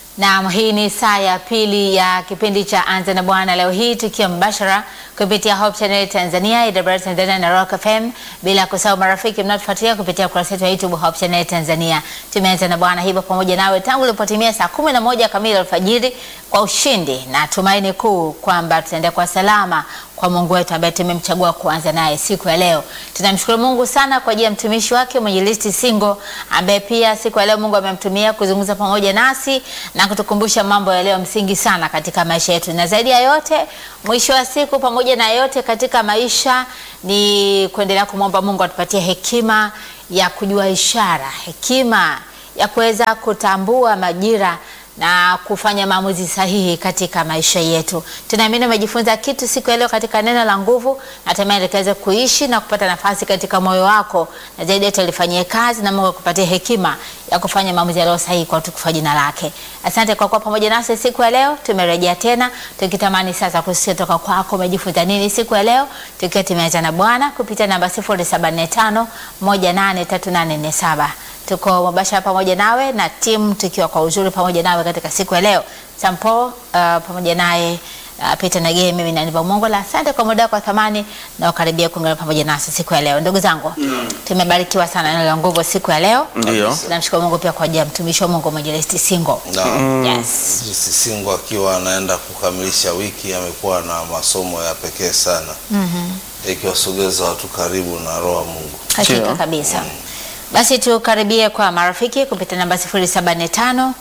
Naam, hii ni saa ya pili ya kipindi cha Anza na Bwana, leo hii tukiwa mbashara kupitia Hope Channel Tanzania, IW Tanzania na Rock FM, bila kusahau marafiki mnaotufuatilia kupitia ukurasa wetu wa YouTube Hope Channel Tanzania. Tumeanza na Bwana hivyo pamoja nawe tangu ilipotimia saa kumi na moja kamili alfajiri kwa ushindi na tumaini kuu kwamba tutaenda kwa salama kwa Mungu wetu ambaye tumemchagua kuanza naye siku ya leo. Tunamshukuru Mungu sana kwa ajili ya mtumishi wake Mwinjilisti Singo ambaye pia siku ya leo Mungu amemtumia kuzungumza pamoja nasi na kutukumbusha mambo yaliyo msingi sana katika maisha yetu, na zaidi ya yote, mwisho wa siku, pamoja na yote katika maisha, ni kuendelea kumwomba Mungu atupatie hekima ya kujua ishara, hekima ya kuweza kutambua majira na kufanya maamuzi sahihi katika maisha yetu. Tunaamini umejifunza kitu siku ya leo katika neno la nguvu, na tamani likaweze kuishi na kupata nafasi katika moyo wako, na zaidi yote lifanyie kazi na Mungu akupatie hekima ya kufanya maamuzi yaliyo sahihi kwa utukufu wa jina lake. Asante kwa kuwa pamoja nasi siku ya leo. Tumerejea tena tukitamani sasa kusikia toka kwako umejifunza nini siku ya leo, tukiwa tumeanza na Bwana kupitia namba 0745 183847 tuko mubashara pamoja nawe na timu tukiwa kwa uzuri pamoja nawe katika siku ya leo. Sampo uh, pamoja naye uh, Peter Nagee, mimi na Niva Mongola. Asante kwa muda wako wa thamani na ukaribia kuungana pamoja nasi siku ya leo. Ndugu zangu, mm. tumebarikiwa sana neno la nguvu siku ya leo. Ndio. Namshukuru Mungu pia kwa ajili ya mtumishi wa Mungu Mwinjilisti Singo. Na Yes. Jinsi Singo akiwa anaenda kukamilisha wiki amekuwa na masomo ya pekee sana ikiwasogeza watu karibu na roho wa Mungu. Hakika Ndio. kabisa. Basi tukaribie kwa marafiki kupitia namba 075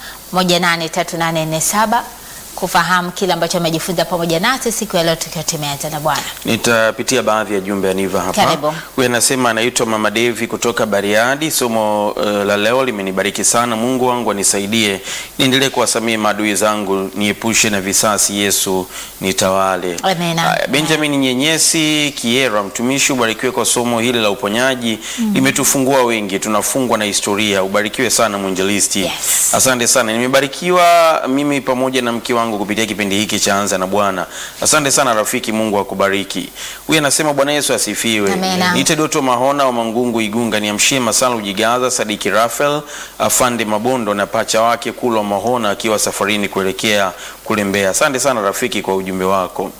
183847 kufahamu kile ambacho amejifunza pamoja nasi siku ya leo tukiwa tumeanza na Bwana. Nitapitia baadhi ya jumbe ya Niva hapa. Karibu. Huyu anasema anaitwa Mama Devi kutoka Bariadi. Somo uh, la leo limenibariki sana. Mungu wangu anisaidie niendelee kuwasamehe maadui zangu, niepushe na visasi. Yesu nitawale. Amina. Haya, Benjamin Nyenyesi Kiera, mtumishi, ubarikiwe kwa somo hili la uponyaji. Limetufungua wengi, tunafungwa na historia. Ubarikiwe sana mwinjilisti. Yes. Asante sana, nimebarikiwa mimi pamoja na mke wangu kupitia kipindi hiki cha Anza na Bwana. Asante sana rafiki, Mungu akubariki. Huyu anasema Bwana Yesu asifiwe. Amina. Niite Doto Mahona wa Mangungu Igunga, niamshie Masala Ujigaza, Sadiki Rafael, Afande Mabondo na pacha wake Kulwa Mahona akiwa safarini kuelekea kule Mbeya. Asante sana rafiki kwa ujumbe wako.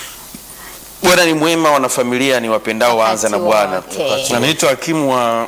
Bwana ni mwema, wanafamilia ni wapendao waanza na Wakati Bwana. wote. Anaitwa hakimu wa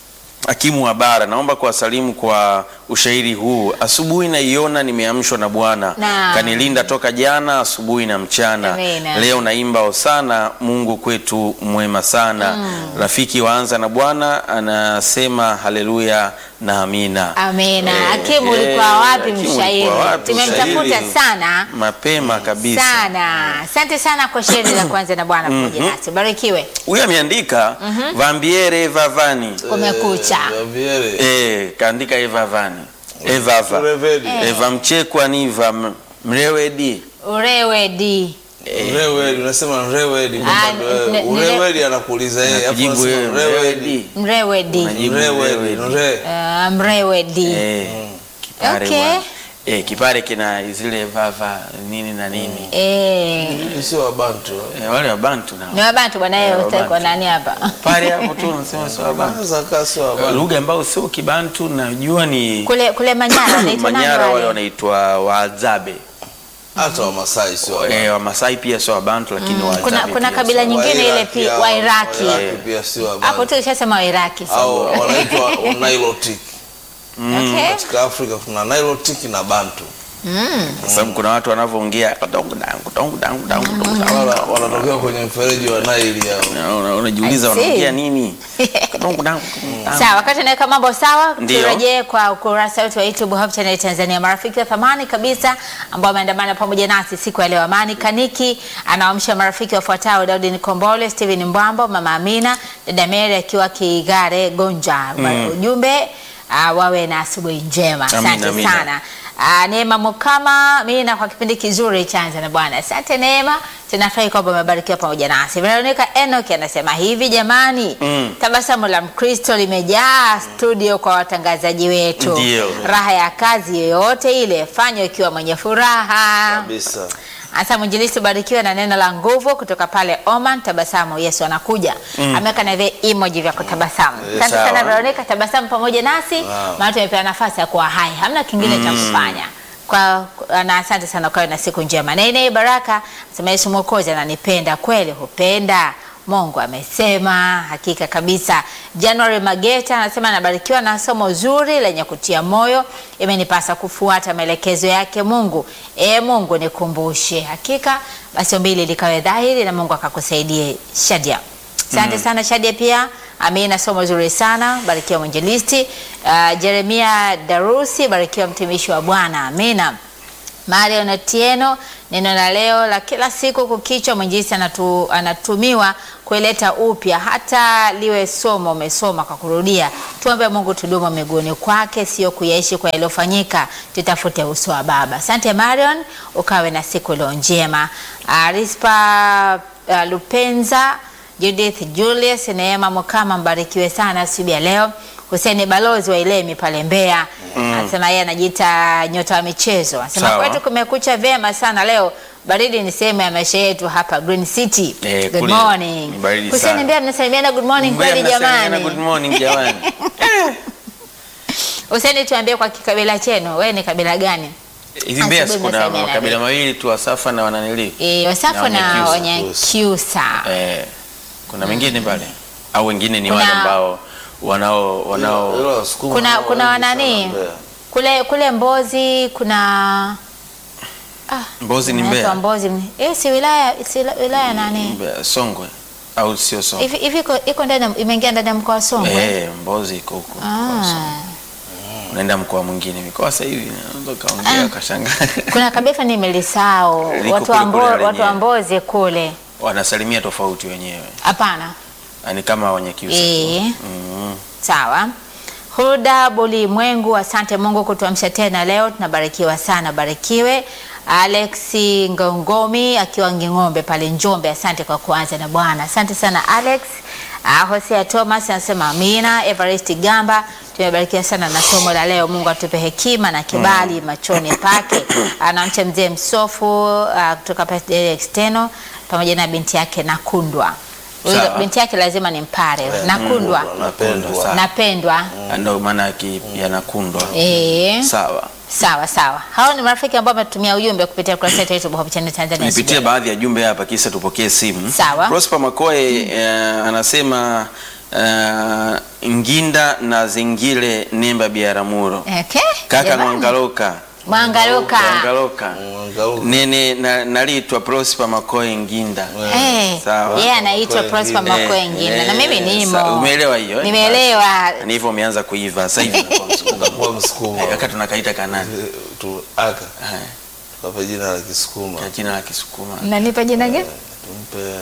hakimu wa bara, naomba kuwasalimu kwa ushairi huu. Asubuhi naiona nimeamshwa na Bwana, Naam. kanilinda toka jana asubuhi na mchana. Amina. Leo naimba hosana, Mungu kwetu mwema sana. Rafiki waanza na Bwana anasema haleluya na amina. Amina. Eh, Hakimu eh, ulikuwa wapi hakimu mshairi? ulikuwa wapi Tumemtafuta mshairi? sana Mapema kabisa. sana. Asante sana kwa shairi la kwanza na Bwana pamoja nasi. Barikiwe. Huyu ameandika vambiere vavani Kumekucha. Gabriele. Eh, kaandika evavani evava Urevedi. eva mchekwa niva m- mrewedi Urewedi. Urewedi, unasema Urewedi kwamba Ah, ndo- ne- ne- Urewedi anakuuliza yeye. alafu kujibu unasema wewe Urewedi. mrewedi Mrewedi. Unajibu Urewedi, mrewedi. Ure. Uh, mrewedi. Eh, kipare Okay. bwana. Eh, kipare kina zile vava nini na nini Eh. Hii sio Wabantu. eh, wale wabantu Ni nao wabantu bwana yeye Eh, utaki kwa Wabantu. nani hapa? pale hapo tu unasema sio wabantu Anaweza kaa sio Wabantu. lugha ambayo sio kibantu najua ni Kule kule Manyara wanaitwa nani manyara wale wale? wanaitwa waadzabe Hata Wamasai sio Wabantu. eh, wamasai pia sio wabantu lakini Kuna waadzabe kuna pia kabila sio. nyingine ile Wairaki pia hao, Wairaki. Wairaki pia sio Hapo Wabantu. tu ishasema Wairaki. so. Au wanaitwa Nilotic. Okay. Katika Afrika kuna Nilotic na Bantu. Kwa sababu kuna watu wanavyoongea tongu dangu tongu dangu dangu tongu dangu. Wana- Wanatokea kwenye mfereji wa Nile hao. Na una- unajiuliza I see. wanaongea nini Tongu dangu, tongu dangu. Sawa, wakati naweka mambo sawa, Ndio. turejee kwa ukurasa wetu wa YouTube Hope Channel Tanzania. Marafiki wa thamani kabisa ambao wameandamana pamoja nasi siku ya leo. Amani Kaniki anawaamsha marafiki wafuatao: Daudi Nikombole, Steven Mbwambo, Mama Amina, dada Mary akiwa Kigare Gonja. Ujumbe uh, wawe na asubuhi njema. Amina, Asante amina. sana. Uh, Neema Mukama mina kwa kipindi kizuri chanza na Bwana. Asante Neema, tunafurahi kwamba umebarikiwa pamoja nasi. Veronica Enoch anasema hivi jamani, Mm. tabasamu la Mkristo limejaa studio kwa watangazaji wetu. Ndio. Raha ya kazi yoyote ile fanya ukiwa mwenye furaha. Kabisa. Hasa mwinjilisti barikiwa na neno la nguvu kutoka pale Oman. Tabasamu, Yesu anakuja. Ameweka na vile emoji vya kutabasamu. Eh, Asante sawa. sana Veronica, tabasamu pamoja nasi, Wow. maana tumepewa nafasi ya kuwa hai, hamna kingine cha kufanya. kwa, na asante sana kwa na siku njema. Nene Baraka sema Yesu Mwokozi ananipenda kweli, hupenda Mungu amesema, hakika kabisa. January Mageta anasema anabarikiwa na somo zuri lenye kutia moyo, imenipasa kufuata maelekezo yake Mungu. E Mungu nikumbushe. Hakika basi ombi hili likawe dhahiri na Mungu akakusaidie. Shadia, asante sana Shadia pia Amina, somo zuri sana, barikiwa mwinjilisti. Uh, Jeremia Darusi, barikiwa mtumishi wa Bwana. Amina. Marion Otieno, neno la leo la kila siku kukichwa, mwinjilisti anatu, anatumiwa kuileta upya hata liwe somo umesoma kwa kurudia. Tuombe Mungu tudumu miguuni kwake, sio kuyaishi kwa yaliyofanyika, tutafute uso wa Baba. Asante Marion, ukawe na siku leo njema. Uh, Rispa uh, Lupenza Judith Julius, Neema Mukama, mbarikiwe sana asubuhi ya leo. Huseni Balozi wa Ilemi pale Mbeya anasema yeye anajiita nyota wa michezo, anasema Sawa. kwetu kumekucha vyema sana leo, baridi ni sehemu ya maisha yetu hapa Green City. Eh, good kule morning. ni baridi Huseni sana. Mbeya, mnasalimiana good morning Mbeya kweli mnasalimiana good jamani? morning jamani. Huseni, tuambie kwa kikabila chenu, wewe ni kabila gani? Hivi Mbeya Asubuhi kuna mnasalimiana makabila vipi? mawili tu, Wasafa na Wananili. Eh, Wasafu Na na Wanyakyusa. Wanyakyusa. Eh, kuna mengine pale au wengine ni Kuna- wale ambao wanao wanao Ila Wasukuma Kuna hao kuna wengi sana wanani Mbeya. kule kule Mbozi kuna ah, Mbozi ni inaitwa Mbeya. Mbozi eh, si wilaya si wilaya nani Mbeya, Songwe au sio Songwe? hivi hivi iko- iko ndani ya- imeingia ndani ya mkoa wa Songwe Eh, Mbozi iko huko. mkoa wa Songwe. ah. Unaenda mkoa mwingine, mikoa sasa hivi unaweza kaongea ukashangaa. kuna kabisa nimelisahau Liko watu wa kule kule Mbo- lenyewe. watu wa Mbozi kule Wanasalimia tofauti wenyewe. hapana Yaani kama Wanyakyusa. tu. Eh. Mm. Sawa. Huda Bulimwengu, asante Mungu kutuamsha tena leo, tunabarikiwa sana, barikiwe. Alex Ngongomi akiwa Nging'ombe pale Njombe, asante kwa kuanza na Bwana. Asante sana Alex. Uh, Hosea Thomas anasema amina. Everest Gamba, tumebarikiwa sana na somo la leo. Mungu atupe hekima na kibali machoni pake. Anamcha mzee Msofu uh, kutoka pale External pamoja na binti yake Nakundwa. Huyo Sawa. binti yake lazima ni Mpare. Nakundwa. Napendwa. Sawa. Napendwa. Ndio maana yake yanakundwa. Eh, Sawa. sawa sawa. Hao ni marafiki ambao wametumia ujumbe kupitia ukurasa wetu wa YouTube Hope Channel Tanzania. Nipitie baadhi ya jumbe hapa kisa tupokee simu. Sawa. Prosper Makoe eh, anasema eh, Nginda na Zingile Nemba Biaramuro. Okay. Kaka Jamani. Mwangaloka. Mwangaloka. Mwangaloka. Mwangaloka. Nene na, nalitwa Prosper Makoe Nginda. Eh, Sawa. yeye anaitwa Makoe Prosper Ngina. Makoe Ngina na mimi Eh, nimo. sa- Umeelewa hiyo? eh? Nimeelewa. Ni hivyo umeanza kuiva sasa hivi unakuwa Msukuma. Unakuwa Msukuma. Eh, Wakati tunakaita kanani. Eh, tu aka Eh, tukape jina la Kisukuma kwa jina la Kisukuma. Nanipa jina gani? tumpe eh,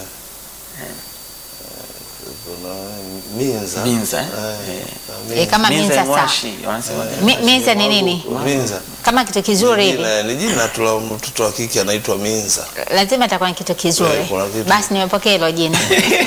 kuna Minza Minza, eh? Eh, Eh. Minza. Eh, kama Minza Minza sawa. Mwashi, wanasema. Mi- Minza ni nini? Minza Kama kitu kizuri hivi. Jina- ni jina tu la mtoto wa kike anaitwa Minza. Lazima itakuwa ni kitu kizuri. Eh, kuna kitu. Basi nimepokea hilo jina.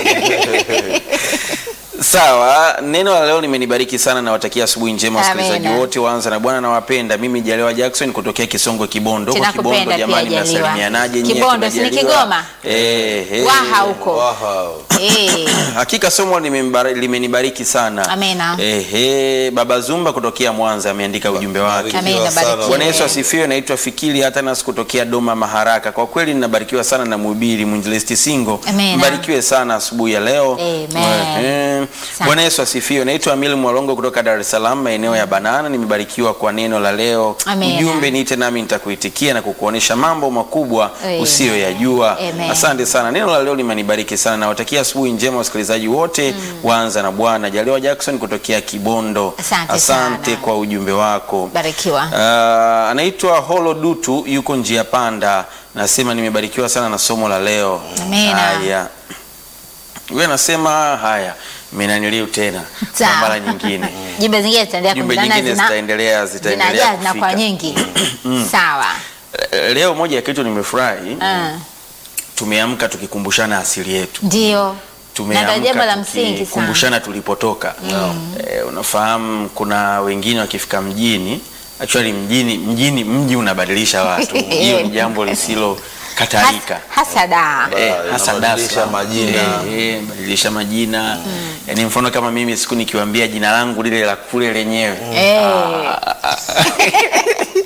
Sawa, neno la leo limenibariki sana, nawatakia asubuhi njema Amina. wasikilizaji wote. Waanza na Bwana nawapenda. Mimi Jaliwa Jackson kutokea Kisongo Kibondo. Kwa Tunakupenda Kibondo pia, jamani, Jaliwa. mnasalimianaje nyie? Kibondo, si ni Tunajaliwa. Kigoma? Eh, eh. Waha huko. Waha. Eh. Hakika somo limembara- limenibariki sana. Amina. Ehe, Baba Zumba kutokea Mwanza ameandika ujumbe wake. Barikiwa Amina, sana. barikiwa. Bwana Yesu asifiwe. Naitwa Fikiri Hatanas kutokea Doma Maharaka. Kwa kweli ninabarikiwa sana na mhubiri mwinjilisti Singo. Amina. Mbarikiwe sana asubuhi ya leo. Amen. Ehe. Asante. Bwana Yesu asifiwe. Naitwa Amil Mwalongo kutoka Dar es Salaam, maeneo ya Banana. Nimebarikiwa kwa neno la leo. Amina. Ujumbe niite nami nitakuitikia na kukuonesha mambo makubwa Amen. usiyoyajua. Amen. Asante sana. Neno la leo limenibariki sana. Nawatakia asubuhi njema wasikilizaji wote. Waanza na Bwana. Jaliwa Jackson kutokea Kibondo. Asante Asante sana. kwa ujumbe wako. Barikiwa. Uh, anaitwa Holo Dutu yuko njia panda, nasema nimebarikiwa sana na somo la leo. Amina. Haya, huyu anasema haya, menaniliu tena kwa Sawa. mara nyingine. Jumbe zingine zitaendelea Jumbe kumtana nyingine zina- zitaendelea zitaendelea zinajaa zinakuwa kufika. nyingi. Sawa. Eh, Leo moja ya kitu nimefurahi, Ah, tumeamka tukikumbushana asili yetu Ndio. Na ndio jambo la tumeamka msingi sana. tukikumbushana tulipotoka. Eh, unafahamu kuna wengine wakifika mjini actually mjini mjini mji unabadilisha watu. Hiyo ni jambo lisilo katarika. Has- Hasada. Eh, Ba- hasa inabadilisha Dar es Salaam. majina. Eh, eh, badilisha majina yaani mfano kama mimi siku nikiwaambia jina langu lile la kule lenyewe Eh.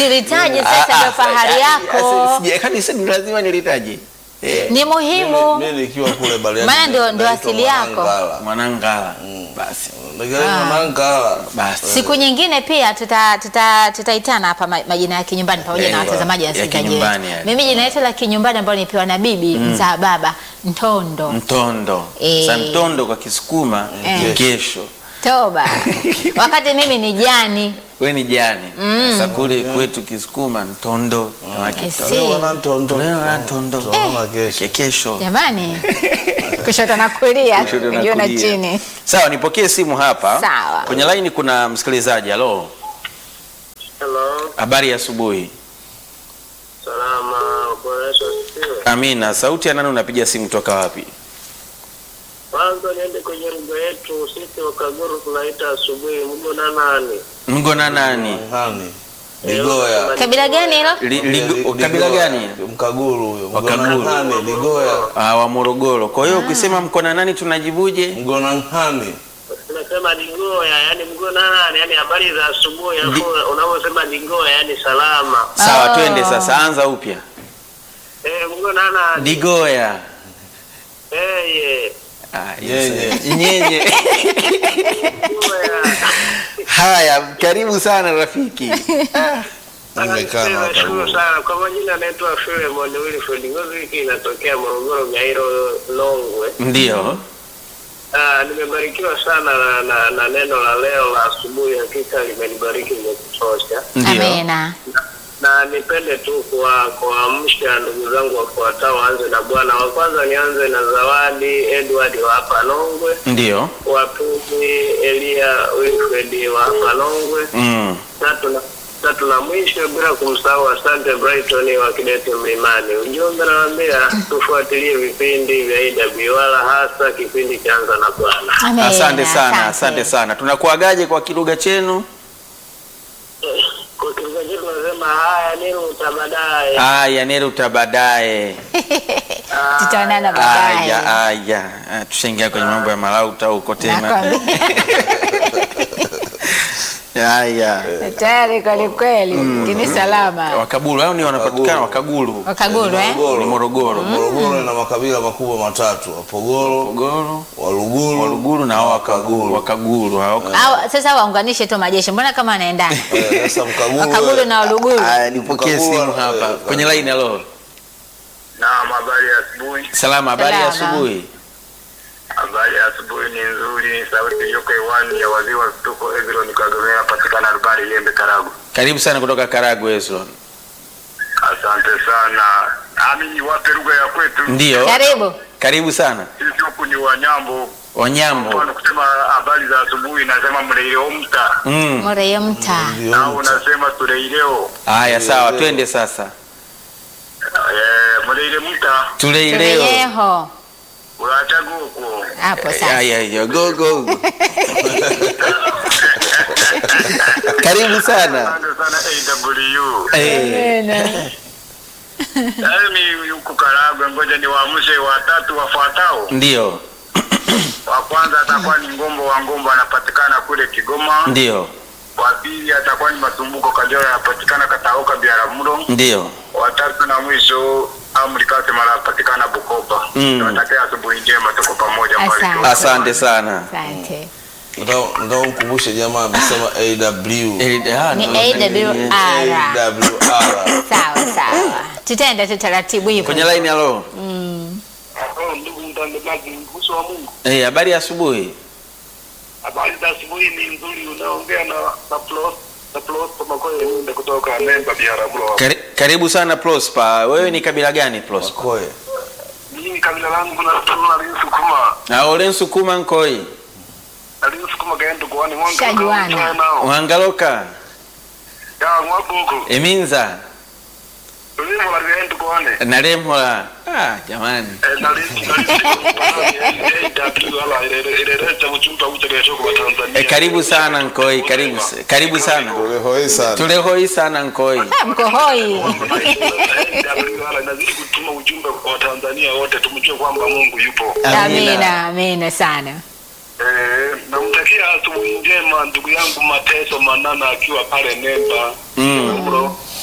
Silitaje sasa, ndio fahari yako, Kanisa ni lazima nilitaje. Eh, ni muhimu. Mimi nikiwa kule Bariadi. Maana ndio- ndio naitwa asili yako. Mwanangala. Mwanangala. Basi. Nikiwa Ah. Mwanangala. Basi. Siku nyingine pia tuta- tuta- tutaitana hapa ma- majina ya kinyumbani pamoja Eh, na watazamaji wa ya wasikilizaji kinyumbani wetu. yale. Mimi jina letu la kinyumbani ambalo nipewa na bibi mzaa baba Ntondo Mtondo. Eh. Sasa mtondo kwa Kisukuma Eh. ni kesho. toba, wakati mimi ni jani. We ni jani. Sasa kule kwetu Kisukuma mtondo. na I kitondo. see. Leo wana Ntondo. Leo wana Ntondo. Tunaona kesho. Ke- Kesho. Jamani, kushoto na kulia, Kushoto na juu na kulia. chini. Sawa, nipokee simu hapa. Sawa. Kwenye laini kuna msikilizaji. Halo. Hello, Habari ya asubuhi. salama. Bwana Yesu asifiwe. Amina. Sauti ya nani unapiga simu toka wapi? Kwanza niende kwenye lugha yetu sisi Wakaguru tunaita asubuhi mgo na nani Mgona nani? Hani. Ligoya. Kabila gani hilo? Li, ligo, Ligoya. kabila gani? Mkaguru huyo. Wakaguru. Mgona Hani, Ligoya. Ah, wa Morogoro. Kwa hiyo ukisema mkona nani tunajibuje? Mgona Hani. tunasema Digoya, yani mgo na nani, yani habari za asubuhi, alafu unavyosema Digoya yani salama. Sawa, Oh. twende sasa, anza upya. Eh, mgo na nani? Digoya. Eh, ye. Ah, Nyenye. yes. Nyenye. Digoya. Haya, karibu sana rafiki. Nimekaa na Nashukuru Wakaguru. sana kwa majina, anaitwa Filemon Wilfred Ngozi, wiki inatokea Morogoro, Gairo, Longwe. Ndio. Ah, nimebarikiwa sana na, na, na neno la leo la asubuhi, hakika limenibariki limekutosha, Ndio. Amina. na nipende tu kuwa- kuwaamsha ndugu zangu wafuatao, waanze na Bwana. Wa kwanza nianze na Zawadi Edward wa hapa Longwe, Ndio. wa pili Elia Wilfred wa hapa Longwe, Mm. tatu na tatu na mwisho bila kumsahau Asante Brighton wa Kidete Mlimani. Ujumbe nawaambia tufuatilie vipindi vya AWR hasa kipindi cha Anza na Bwana. Amina. Asante sana, asante sana. Tunakuagaje kwa kilugha chenu? Kwa kilugha chetu tunasema haya nini utabadaye. Aya, neruta baadaye. Tutaonana baadaye. Aya, aya. Ah, Tushaingia kwenye mambo ya malauta huko tena. Nakwambia. Aya. Tayari kweli kweli, kini salama. Wakaguru hao ni wanapatikana Wakaguru. Wakaguru eh? Ni Morogoro. Morogoro ina makabila makubwa matatu: Wapogoro, Morogoro, Waluguru, Waluguru na hao Wakaguru. Wakaguru hao. Au sasa waunganishe tu majeshi, mbona kama wanaendana? Eh, Sasa Mkaguru Wakaguru na Waluguru. Aya, nipokee Wakaguru, simu hapa. eh, Kwenye line halo. Naam, habari ya asubuhi. Salama, habari ya Salama. asubuhi. Habari ya asubuhi ni nzuri. Sauti iliyoko hewani ya waziri wa vituko Ezron Kagomera patikana Rubari Lembe Karagu. Karibu sana kutoka Karagwe Eslon. Asante sana. Nami niwape lugha ya kwetu. Ndio. Karibu. Karibu sana. Sisi huku ni Wanyambo. Wanyambo. Kwa kusema habari za asubuhi nasema mleileo mta Mm. Moreyo mta. ndio au mta. unasema tuleileo. Haya, sawa, twende sasa. Eh, mleile mta Tule leo. Tureyeho. urachaguko. Hapo sasa. Haya, hiyo go go. Karibu sana. Asante sana AW. Eh, Yaani huku Karagwe, ngoja niwaamshe watatu wafuatao. ndio. Wa kwanza atakuwa ni Ngombo wa Ngombo, anapatikana kule Kigoma. Ndio. Wa pili atakuwa ni Masumbuko Kajora, anapatikana Kataoka Biaramuro. Ndio. Wa tatu na mwisho Amri Kasema, anapatikana Bukoba. Mm. Tunatakia asubuhi njema, tuko pamoja. Asante. mbarikiwa. Asante sana. Asante. Nataka nataka mkumbushe jamaa amesema AW. Eh, ah, Ni no, AWR. AWR. Sawa sawa. Tutaenda tu taratibu hivyo. Kwenye line halo. Oh, ndugu mtangazaji, mguso wa Mungu, Eh, habari ya asubuhi. habari za asubuhi ni nzuri. Unaongea na na Plos na Plos Makoye Ninde kutoka Nemba Biaramuro. Kari, karibu sana Prosper. Wewe ni kabila gani Prosper? Makoe. Mimi kabila langu na tuna Linsukuma. Na ole nsukuma nkoi. Linsukuma kaenda kuani mwanga. Shajuana. nao. Wangaloka. Ya mwabuko. Eminza. Tulimo la kaenda kuani. Nalemhola. Ah, jamani. Eh, na Linsu na Linsu. wala ile ile ile cha mchumba uche kesho kwa Tanzania. Eh, karibu sana nkoi. Karibu karibu sana. Tulehoi sana. Tulehoi sana nkoi. Ah, Mko hoi. wala nazidi kutuma ujumbe kwa Tanzania wote tumjue kwamba Mungu yupo. Amina, amina sana. Eh, namtakia asubuhi njema ndugu yangu Mateso Manana akiwa pale Nemba. Mm. Bro.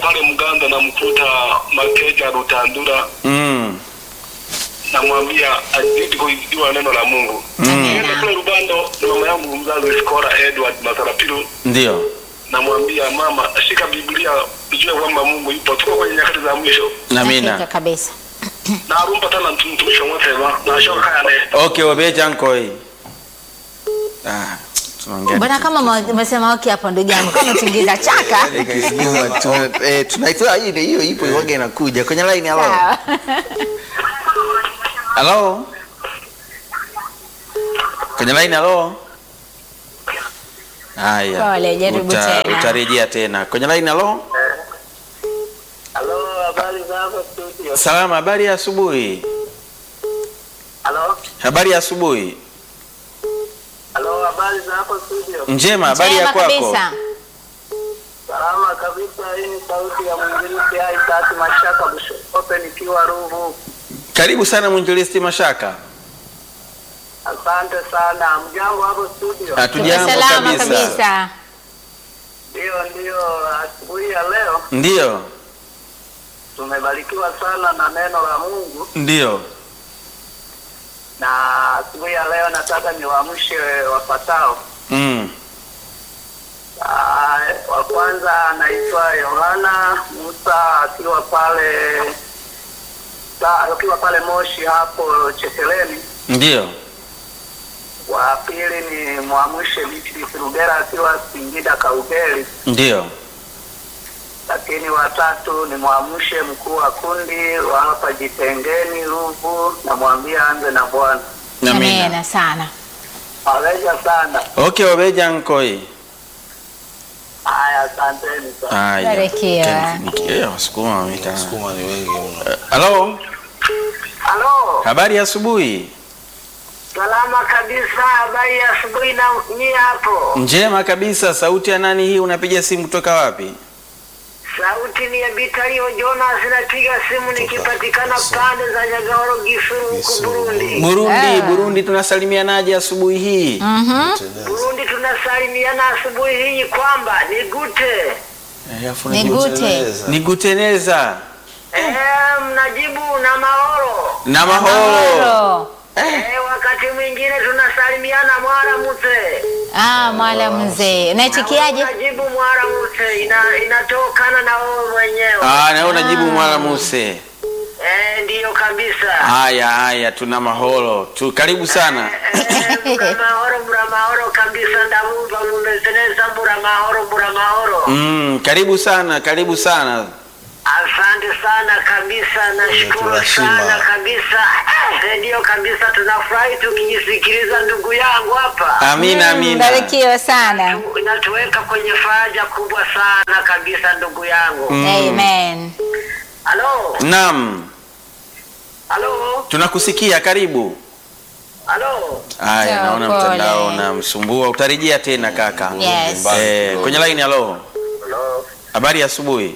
pale Mganda namkuta Makeja Rutandura, Mm. namwambia azidi kuijua neno la Mungu. Nienda kule Rubando na mama yangu mzazi Skora Edward Masarapiru, Ndio. namwambia mama, shika Biblia ujue kwamba Mungu yupo, tuko kwenye nyakati za mwisho. Hakika Amina. kabisa. na arumba tana mtumishi wa Mwema na shoka kaya ne Okay, wabeja nkoi. Ah, tunaongea. Mbona kama ume- umesema okay hapo ndugu yangu kama tingiza chaka. Nyuma tu eh, tunaitoa ile hiyo ipo iwaga inakuja kwenye line halo. Sawa. Halo. Kwenye line halo. Haya. Pole, jaribu Uta- tena. Utarejea tena. Kwenye line halo. Halo, habari za hapo studio? Salama, habari ya asubuhi. Halo, Habari ya asubuhi. halo, habari za hapo studio? Njema, habari ya Njema kwako? kabisa. Salama kabisa. Hii ni sauti ya mwinjilisti hai tatu Mashaka Bushope nikiwa Ruvu. Karibu sana mwinjilisti Mashaka. Asante sana. Mjambo hapo studio? Tuko Hatujambo salama kabisa. kabisa. Ndio, ndio. Asubuhi ya leo Ndio. tumebarikiwa sana na neno la Mungu, Ndio. na asubuhi ya leo nataka niwaamshe wafatao. Mm. Ah, wa kwanza anaitwa Yohana Musa akiwa pale sa- akiwa pale Moshi hapo Chekeleni. Ndio. Wa pili ni mwamshe Beatrice Rugera akiwa Singida Kaugeli, Ndio. lakini watatu ni mwamshe mkuu wa kundi wa hapa Jitengeni Ruvu, namwambia anze na Bwana. Amina. Amina sana. Waweza sana. Okay, wabeja nkoi. Haya, asanteni sana. Haya. Barikiwa. Eh, wasukuma wamekaa. Sukuma ni wengi mno. Halo. Halo, Habari ya asubuhi. salama kabisa. Habari ya asubuhi na nyie hapo? Njema kabisa. Sauti ya nani hii? Unapiga simu kutoka wapi? Sauti ni ya Bitalio Jonas, napiga simu nikipatikana pande za Nyagahoro Gisuru huko Gisuru, Burundi. Burundi, Ah. Burundi tunasalimianaje asubuhi hii? Burundi tunasalimiana asubuhi hii kwamba ni gute. Eh, afu Ni nigu- gute. Tengeneza. Niguteneza Eh, mnajibu na maoro. na mahoro. Mahoro. Eh, wakati mwingine tunasalimiana mwara mute. Ah, mwala mzee. Unaitikiaje? Najibu mwara mute ina, inatokana na wewe mwenyewe. Ah, na wewe unajibu mwala muse. Eh, ndiyo kabisa. Haya haya, tuna mahoro tu. Karibu sana. Eh, mbura mahoro mbura mahoro kabisa ndabumva mumezeneza mbura mahoro mbura mahoro. Mm, karibu sana, karibu sana. Asante sana kabisa, nashukuru Tunashima. sana kabisa. Eh, Ndiyo kabisa, tunafurahi tukijisikiliza ndugu yangu hapa, Amina, Mm, amina. Barikiwa sana. inatuweka kwenye faraja kubwa sana kabisa ndugu yangu. Mm. Amen. Halo, Naam, halo, tunakusikia. Karibu. halo. Haya, Sawa, naona pole. mtandao unamsumbua. Utarejea tena kaka. Yes. Eh, kwenye line halo. Halo. Habari ya asubuhi.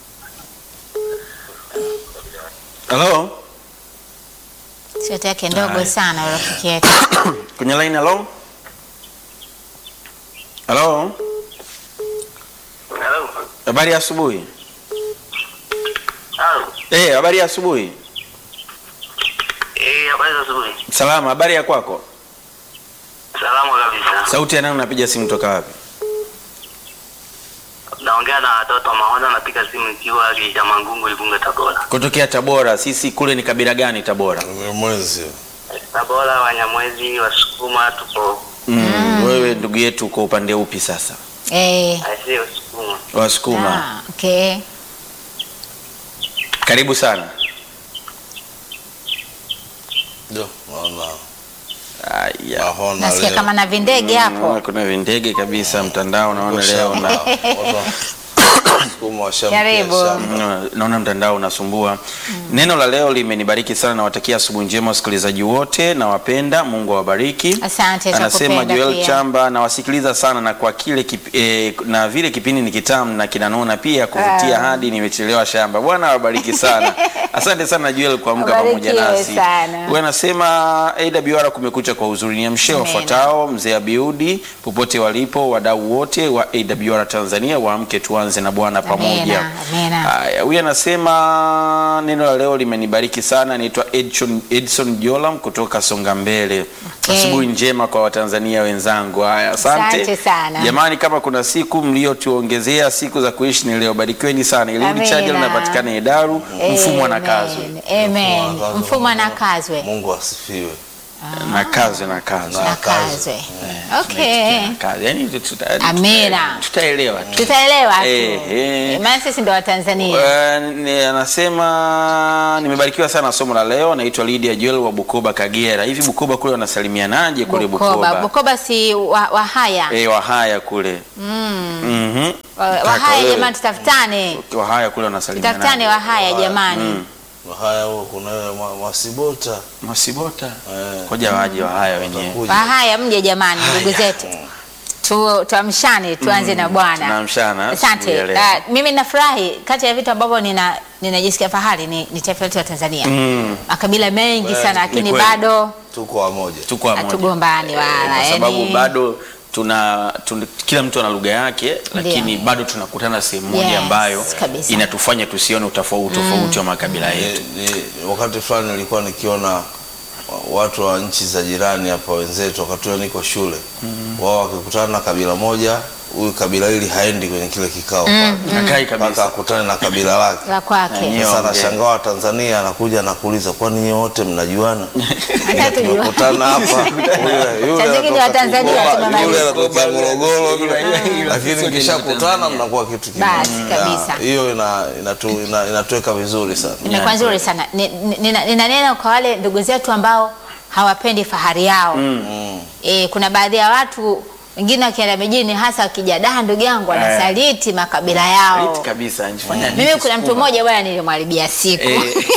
Halo. Sauti yake ndogo Haya. sana rafiki yetu. Kwenye line halo. Halo. Halo. Habari ya asubuhi. Halo. Eh, habari ya asubuhi. Eh, habari za asubuhi. Salama, habari ya kwako? Salama kabisa. Sauti ya nani unapiga simu toka wapi? Naongea na watoto Mahona, napiga simu ikiwa Geita Mangungu, Igunga, Tabora. Kutokea Tabora. Sisi kule ni kabila gani Tabora? Mwezi. Tabora, Wanyamwezi, Wasukuma, tupo Mm. Wewe ndugu yetu uko upande upi sasa? Eh. aisee, Wasukuma. Wasukuma. Ah, okay. Karibu sana. Ndio, naona Aya. mahona Nasikia leo. kama na vindege hapo. Mm, Kuna vindege kabisa mtandao naona leo na Sukuma washamkia Karibu. shamba. Mm, naona mtandao unasumbua. Neno la leo limenibariki sana, nawatakia asubuhi njema wasikilizaji wote, nawapenda. Mungu awabariki. Asante, Anasema tunakupenda Joel pia. Chamba, nawasikiliza sana na kwa kile kip, eh, na vile kipindi ni kitamu na kinanona pia kuvutia Ah. hadi nimechelewa shamba. Bwana awabariki sana. Asante sana Joel kuamka pamoja Ubarikiwe nasi. sana. Huyu anasema AWR kumekucha kwa uzuri. Niamshie Amen. wafuatao, mzee Abiudi popote walipo, wadau wote wa AWR Tanzania, waamke tuanze na Bwana. Bwana pamoja. Amina, amina. Haya, huyu anasema neno la leo limenibariki sana. Anaitwa Edson, Edson Jolam kutoka Songa Mbele. Okay. Asubuhi njema kwa Watanzania wenzangu. Haya, asante. Asante sana. Jamani, kama kuna siku mliotuongezea siku za kuishi ni leo, barikiweni sana. Eliudi Amina. Chaja linapatikana Hedaru, mfumo anakazwe Amen. Amen. Mfumo anakazwe. Mungu asifiwe. nakazwe nakazwe Na- Nakazwe. Okay. Nakazwe. Yaani tuta- Amina. tutaelewa tu. Tutaelewa tu. Eh, eh. Maana sisi ndo Watanzania. Eh, ni- anasema nimebarikiwa sana somo la leo. Naitwa Lydia Joel wa Bukoba, Kagera. Hivi Bukoba kule wanasalimianaje kule Bukoba. Bukoba? Bukoba si wa- Wahaya. Eh, Wahaya kule. Mhm. Wa- Kaka Wahaya wewe. jamani, tutafutane. Wahaya kule wanasalimianaje? Tutafutane Wahaya jamani. Haya, huo kuna wewe mwa- Mwasibota Masibota. Eh. Koja waje Wahaya wenyewe. Watakuja. Wahaya mje jamani, ndugu zetu. Tu, tuamshane tuanze na Bwana. Tunaamshana Asante. asubuhi ya leo. Ah, mimi nafurahi kati ya vitu ambavyo nina ninajisikia fahari ni, ni taifa letu la Tanzania. Mm. Makabila mengi Kweli, sana ni lakini kweli. bado tuko wamoja. Tuko pamoja. hatugombani wala. kwa sababu yani- bado tuna, tuna kila mtu ana lugha yake lakini bado tunakutana sehemu moja Yes, ambayo kabisa. inatufanya tusione utofauti tofauti wa makabila yetu. Ni, ni, wakati fulani nilikuwa nikiona wa- watu wa nchi za jirani hapa wenzetu, wakati huo niko shule wao wakikutana na kabila moja, huyu kabila hili haendi kwenye kile kikao pale. Hakai mpaka kabisa. akutane na kabila lake. la kwake. Yenyewe. Sasa ongea. nashangaa wa Tanzania anakuja anakuuliza, kwani nyie wote mnajuana? Hata tujua. Tumekutana hapa, yule- yule Saa zingine anatoka Watanzania Kigoma, tunamaliza. yule anatoka Morogoro, yule- lakini Sote ni mkishakutana Watanzania. mnakuwa kitu kimoja. Basi, kabisa. Ya, Hiyo ina- inatu- ina- inatuweka vizuri sana. Imekuwa nzuri sana. Ni- ni- nina- Ninanena kwa wale ndugu zetu ambao hawapendi fahari yao. Mm. E, kuna baadhi ya watu wengine wakienda mijini hasa wakija da ndugu yangu wanasaliti makabila yao. Right kabisa. Anifanya Mimi kuna mtu mmoja bwana nilimharibia siku.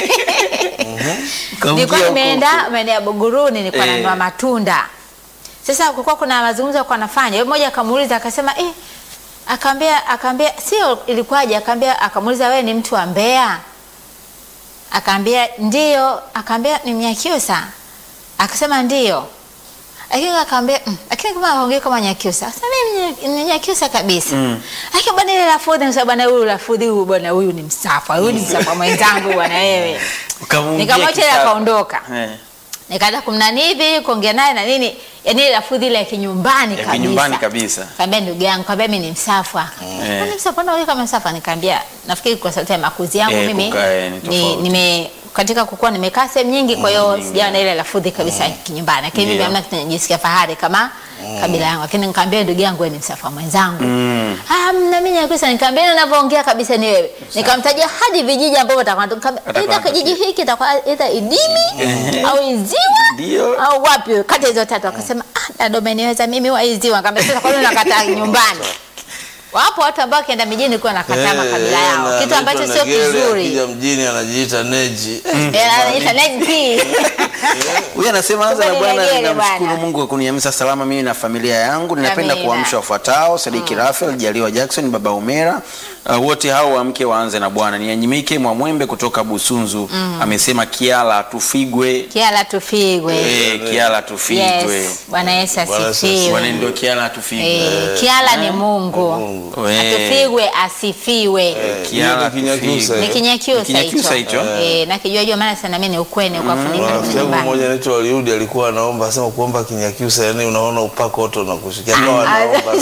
Kaongea Nilikuwa huko nimeenda huko. maeneo ya Buguruni nilikuwa Eh. nanunua matunda. Sasa kulikuwa kuna mazungumzo alikuwa anafanya. Yule mmoja akamuuliza akasema eh akaambia akaambia sio ilikuwaje akaambia akamuuliza wewe ni mtu wa Mbeya? Akaambia ndio, akaambia ni Mnyakyusa. Akasema ndio. Lakini akaambia mm, lakini kama aongee kama Nyakyusa. Sasa mimi ni- ni Nyakyusa kabisa. Mm. Lakini bwana ile lafudhi msa bwana huyu lafudhi huyu bwana huyu ni msafa. Huyu ni msafa mwenzangu bwana wewe. Ukamwingia Nikamwacha ile kisasa. akaondoka. Eh. Nikaanza kumnani hivi kuongea naye na nini, yani ile lafudhi ile ya kinyumbani Ya kabisa. kinyumbani kabisa. Kaambia ndugu yangu, kaambia mimi ni msafwa. Eh. Kwani msafwa ndio kama msafwa? Nikamwambia nafikiri kwa sababu ya makuzi yangu Eh, mimi kukaa, eh, ni ni, tofauti. nime katika kukua nimekaa sehemu nyingi, kwa hiyo sijawa na ile lafudhi kabisa ya kinyumbani, lakini mimi Ndio. hamna kitu najisikia fahari kama kabila yangu, lakini nikamwambia ndugu yangu, wewe ni msafwa mwenzangu. Mm. Ah, mna mimi Nyakyusa, nikamwambia "Wewe unavyoongea kabisa ni wewe. Nikamtajia hadi vijiji ambavyo atakuwa Atakuwa aidha kijiji hiki itakuwa aidha Idimi au Iziwa Ndio. au wapi kati ya hizo tatu. Akasema ah, dada umeniweza mimi wa Iziwa. Nikamwambia sasa kwa nini unakataa nyumbani? Wapo watu ambao wakienda mijini kuwa nakataa makabila Eh, yao, na kitu ambacho anaitwa sio Negere, kizuri. Akija mjini anajiita Neji. Eh, anaita Neji. Huyu anasema anza na Kumbe Bwana, nilegele ninamshukuru bwana. Mungu kwa kuniamsha salama mimi na familia yangu. Ninapenda Amina. kuamsha wafuatao: Sadiki Rafael, Jaliwa Jackson, Baba Umera, uh, wote hao waamke waanze na Bwana. Nianyimike Mwamwembe kutoka Busunzu amesema Kiala tufigwe. Kiala tufigwe. Eh, Kiala tufigwe. Yes, Bwana Yesu Bwana Yesu asifiwe. Bwana ndio Kiala tufigwe. Eh, Kiala ni Mungu. Mungu. Eh, Atufigwe asifiwe. Kiala Hiyo ni Kinyakyusa, tufigwe. Ni eh. Kinyakyusa Kinyakyusa hicho. hicho. Eh, na kijua jua maana sana mimi ni ukweni kwa funika Rafiki yangu nyumbani. mmoja anaitwa Waliudi alikuwa anaomba, asema kuomba Kinyakyusa, yani unaona upako wote unakushikia kwa anaomba.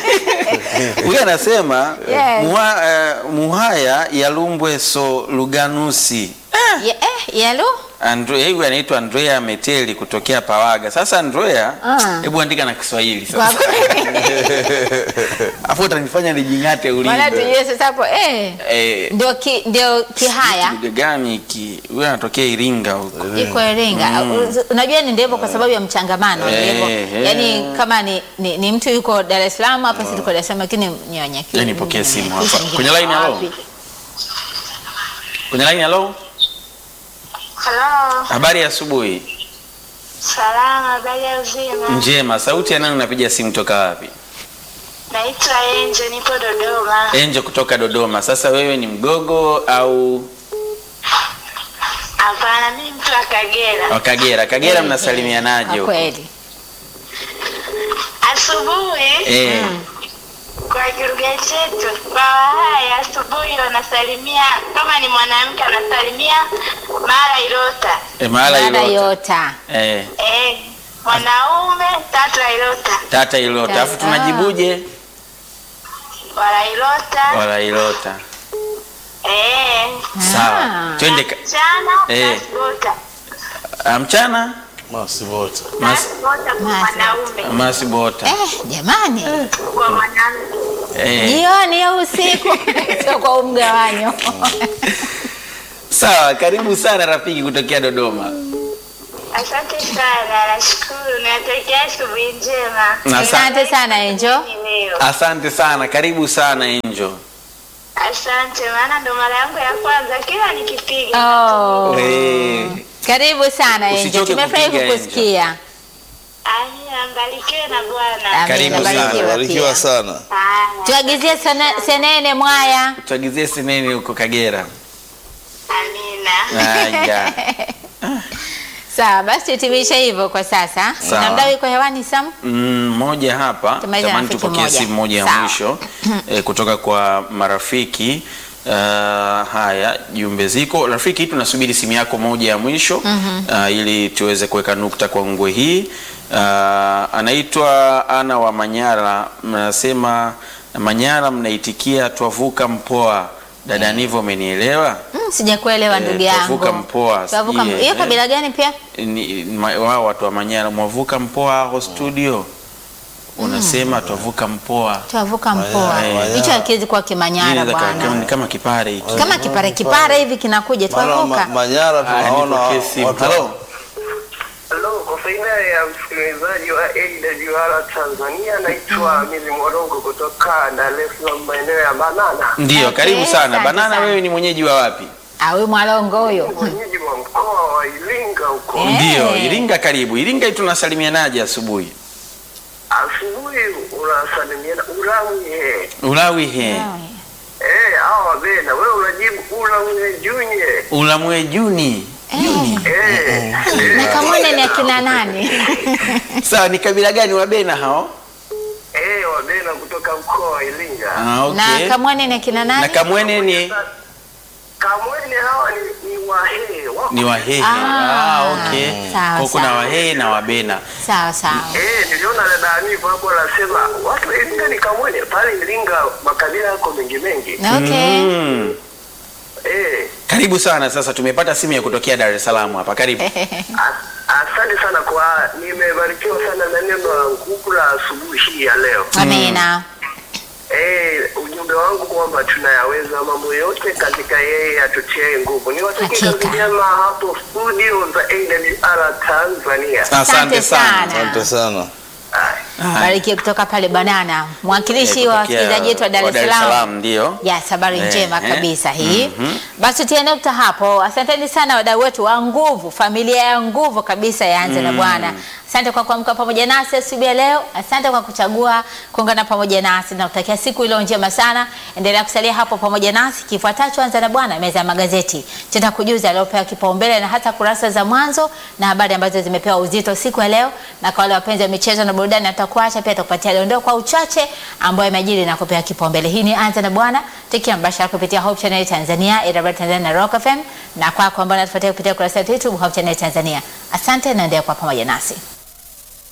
Huyu anasema Yes. muha, eh, Muhaya Yalumbwe so Luganusi. Ye- Eh, yalo? Andre, huyu anaitwa Andrea Meteli kutokea Pawaga. Sasa Andrea, Ah. hebu andika na Kiswahili Kwa sasa. Afu utanifanya nijing'ate Maana ulimi. tujue sasa hapo eh Eh, ndio ki, ndio Kihaya kitu gani hiki? Huyu anatokea Iringa huko. iko Iringa. Unajua ni ndivyo kwa sababu ya mchangamano Eh, ndivyo. eh. Yaani kama ni, ni, ni mtu yuko Dar es Salaam hapa sisi tuko Dar es Salaam lakini ni Wanyakyusa. Yaani pokea simu hapa. Nyingine Kwenye line, halo? wapi? Kwenye line halo? Halo, Habari ya asubuhi. salama, habari ya uzima. Njema. Sauti ya nani unapiga simu toka wapi? Naitwa Enje, nipo Dodoma. Enjo kutoka Dodoma. Sasa wewe ni mgogo au Hapana, mimi mtu wa Kagera. wa Kagera? Kagera mnasalimianaje Kwa huko? kweli. Asubuhi Eh. kwa kilugha chetu kwa Wahaya, wanasalimia kama ni mwanamke anasalimia mara Ilota. E, mahala Mara Ilota. Yota. Eh, Eh, mwanaume tata Ilota. tata Ilota. Alafu Tata. tunajibuje? Wala Ilota. Wala Ilota. Eh. Sawa. Ah. Twende ka- Mchana Eh. Masbota. ah, mchana masibota Mas, Masbota kwa Mas- mwanaume. masibota. Eh, jamani. Kwa mwanamke. Eh. Jioni au usiku sio kwa huu mgawanyo. Sawa, karibu sana rafiki kutokea Dodoma. Asante sana, nashukuru. Natakia asubuhi njema. Na sa- Asante sana Angel. Ni leo. Asante sana, karibu sana Angel. Asante, maana ndo mara yangu ya kwanza kila nikipiga. Oh. Eh, Karibu sana Angel. Usichoke Tumefurahi kupiga, Angel. kukusikia. Amina, mbarikiwe na Bwana. Amina, Karibu sana. barikiwa barikiwa pia. sana Haya, Tuagizie sene- senene mwaya. tuagizie seneni huko Kagera. amina. Haya. Sawa, basi tutimishe hivyo kwa sasa. Sawa. Na mdau yuko hewani Sam? Mm, moja hapa Tumalize na tamani rafiki tupokee moja. simu moja ya Sawa. mwisho eh, kutoka kwa marafiki Uh, haya jumbe ziko rafiki tunasubiri simu yako moja ya mwisho uh, ili tuweze kuweka nukta kwa ngwe hii uh, anaitwa ana wa manyara mnasema manyara mnaitikia twavuka mpoa dada nivo umenielewa Mm, sijakuelewa Eh, ndugu yangu. Twavuka Mpoa, Twavuka sijui, Hiyo eh. kabila gani pia? Ni- ma- wao watu wa manyara mwavuka mpoa ho studio unasema twavuka mpoa Twavuka mpoa. Manyara. Hicho hakiwezi kuwa Kimanyara Inaweza kawa kama- bwana. ni kama kipare hiki Kama kipare kipare hivi kinakuja maana ma, twavuka. manyara Haya, tunaona nipokee simu. watu Halo. Halo, kwa faida ya msikilizaji wa AWR Tanzania, naitwa Mizi Mwarongo kutoka Dar es Salaam, maeneo ya Banana, ndio Okay, karibu sana asante banana sana. wewe ni mwenyeji wa wapi Ah, huyu mwalongo huyo. mwenyeji wa mkoa wa Iringa huko. Eh. ndio iringa karibu iringa hii tunasalimianaje asubuhi Asubuhi unasalimiana uramye, ulawi he eh, hawa wabena, wewe unajibu uramye junye, ulamwe juni eh, Na kamwene ni akina nani? sawa ni kabila gani wabena hao eh, wabena kutoka mkoa wa Iringa. ah, Na okay. kamwene ni akina na nani? kamwene ni Kamwene hawa ni, ni Wahehe wako ni wahehe Ah, ah, okay. sawa, Kwa kuna sawa. wahehe na wabena Sawa sawa. Eh, niliona dada Aniva hapo anasema watu wa Iringa ni Kamwene. Pale Iringa makabila yako mengi mengi. Okay. mm. Eh, karibu sana sasa tumepata simu ya kutokea dar es salaam hapa karibu as- asante sana kwa nimebarikiwa sana na neno la nguvu la asubuhi hii ya leo. Amina. Eh, ujumbe wangu kwamba tunayaweza mambo yote katika yeye atutie nguvu. Niwatakie kazi Hakika. njema hapo studio za AWR Tanzania. asante sana asante sana Haya. Barikiwe kutoka pale Banana, mwakilishi Eh, wa kutokea wasikilizaji wetu wa Dar wa es Dar es Salaam. Salaam, ndio. Yes, habari Eh, njema eh. kabisa hii. Mhm. Basi tutie nukta hapo. Asanteni sana wadau wetu wa nguvu, familia ya nguvu kabisa yaanze na Bwana. Asante kwa kuamka pamoja nasi asubuhi ya leo. Asante kwa kuchagua kuungana pamoja nasi na kutakia siku iliyo njema sana. Endelea kusalia hapo pamoja nasi. Kifuatacho anza na Bwana, meza ya magazeti. Tutakujuza aliopewa kipaumbele na hata kurasa za mwanzo na habari ambazo zimepewa uzito siku ya leo, na kwa wale wapenzi wa michezo na burudani, atakuacha pia atakupatia dondoo kwa uchache ambayo imejiri na kupewa kipaumbele. Hii ni anza na Bwana, tukiwa mbashara kupitia Hope Channel Tanzania, AWR Tanzania na Rock FM, na kwako ambao unatufuatia kupitia kurasa yetu YouTube Hope Channel Tanzania. Asante na endelea kwa pamoja nasi.